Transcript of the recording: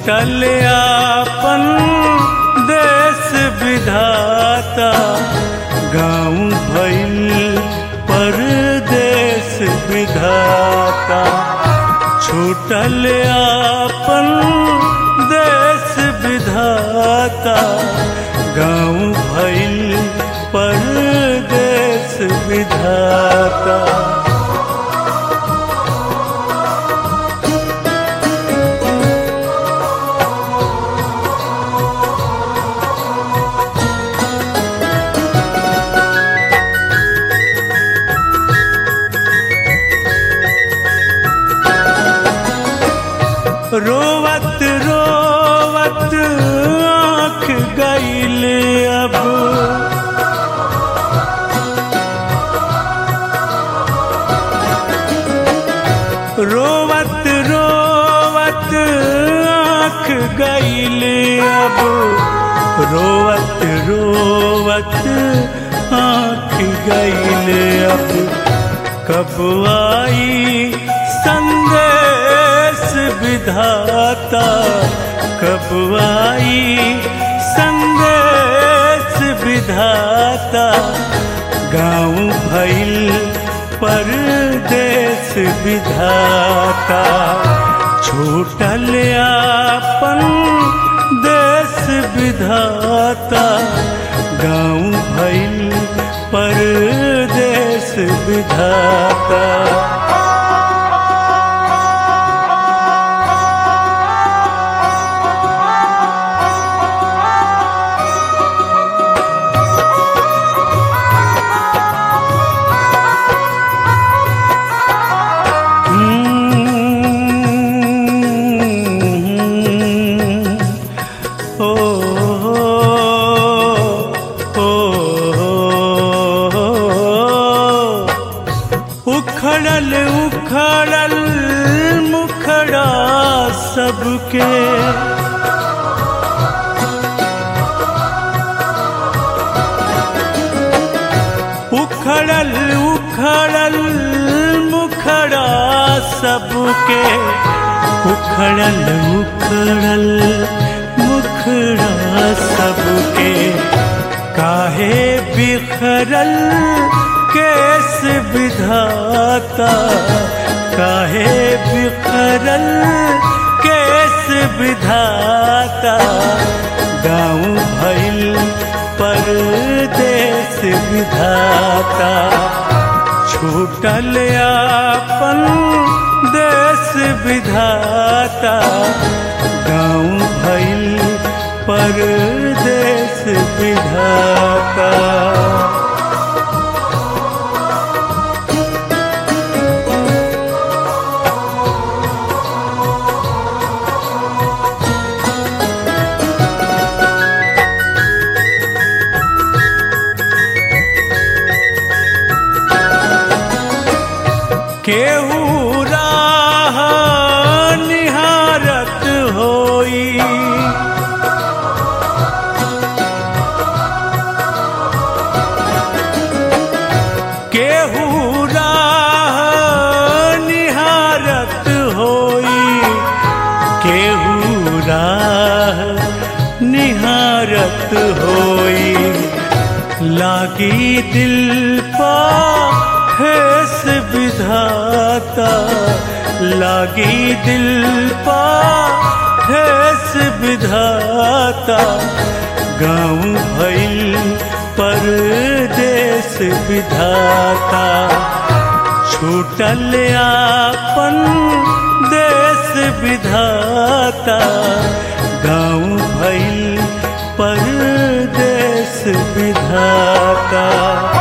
छूटल आपन देश विधाता गाँव भइल परदेश विधाता छूटल आपन देश विधाता गाँव भइल परदेश विधाता रोवत रोवत आँख गईल अब रोवत रोवत आँख गईल अब रोवत रोवत आँख गईल अब कब आई संदेश विधाता कब आई संदेश विधाता गाँव भइल परदेश विधाता छूटल आपन देश विधाता गाँव भइल परदेश विधाता ओ उखड़ल उखड़ल मुखड़ा सबके उखड़ल उखड़ल मुखड़ा सबके उखड़ल उखड़ल मुखड़ा सबके काहे बिखरल केस विधाता काहे बिखरल केस विधाता गाँव भइल परदेश विधाता छूटल आपन देश विधाता गाँव भइल परदेश विधाता केहू राह निहारत होई केहू राह निहारत होई केहू राह निहारत होई लागी दिल पा हेस विधाता लागी दिल पा हेस विधाता गाँव भइल परदेश विधाता छूटल आपन देश विधाता गाँव भइल परदेश विधाता